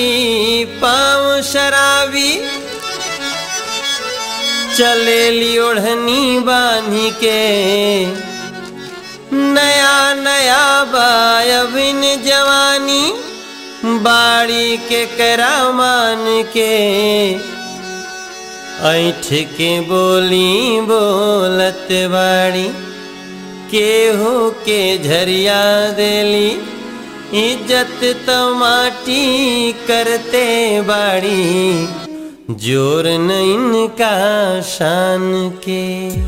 पाँव शराबी चलेली ओढ़नी बांधी के नया नया बायबिन जवानी बाड़ी के करामान के ऐठ के बोली बोलत बाड़ी केहू के झरिया देली इज्जत तो माटी करते बाड़ी जोर न इनका शान के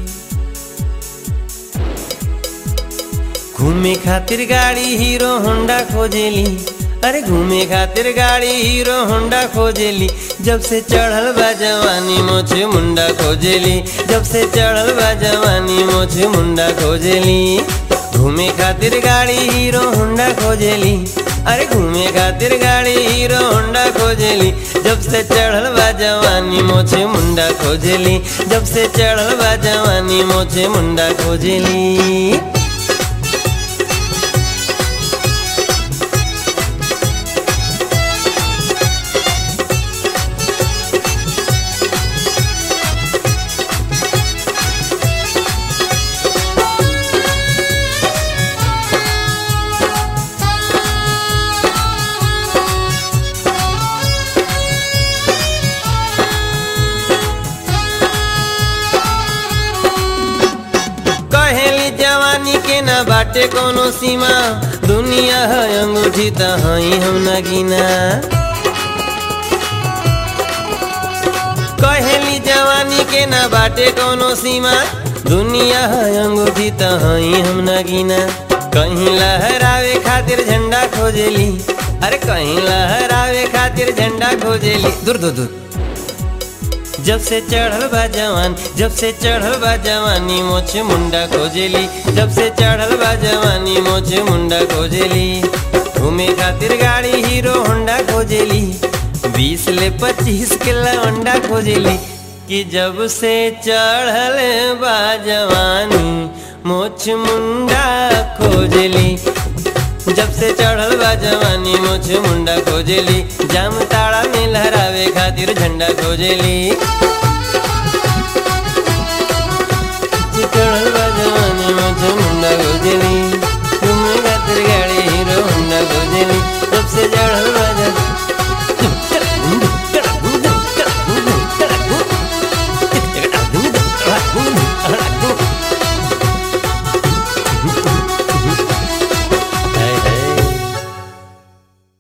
घूमे खातिर गाड़ी हीरो होंडा खोजेली अरे घूमे खातिर गाड़ी हीरो होंडा खोजेली जब से चढ़ल बा जवानी मोछे मुंडा खोजेली जब से चढ़ल बा जवानी मोछे मुंडा खोजेली घूमे खातिर गाड़ी हीरो होंडा खोजेली अरे घूमे खातिर गाड़ी हीरो होंडा खोजेली जब से चढ़ल बा जवानी मोछे मुंडा खोजेली जब से चढ़ल बा जवानी मोछे मुंडा खोजेली कहेली जवानी के न बाटे कोनो सीमा दुनिया है अंगूठी त हई हम न गिना कहेली जवानी के न बाटे कोनो सीमा दुनिया है अंगूठी त हई हम न गिना कहीं लहरावे खातिर झंडा खोजेली अरे कहीं लहरावे खातिर झंडा खोजेली दूर दूर दूर जब से चढ़ल बा जवान जब से चढ़ल बा जवानी मोछे मुंडा खोजेली जब से चढ़ल बा जवानी मोछे मुंडा खोजेली घूमे खातिर गाड़ी हीरो होंडा खोजेली बीस ले पच्चीस के लवंडा खोजेली कि जब से चढ़ल बा जवानी मोछ मुंडा खोजेली जब से चढ़ल बा जवानी मोछ मुंडा खोजेली जाम ताड़ा में लहरावे खातिर झंडा खोजेली चढ़ल बा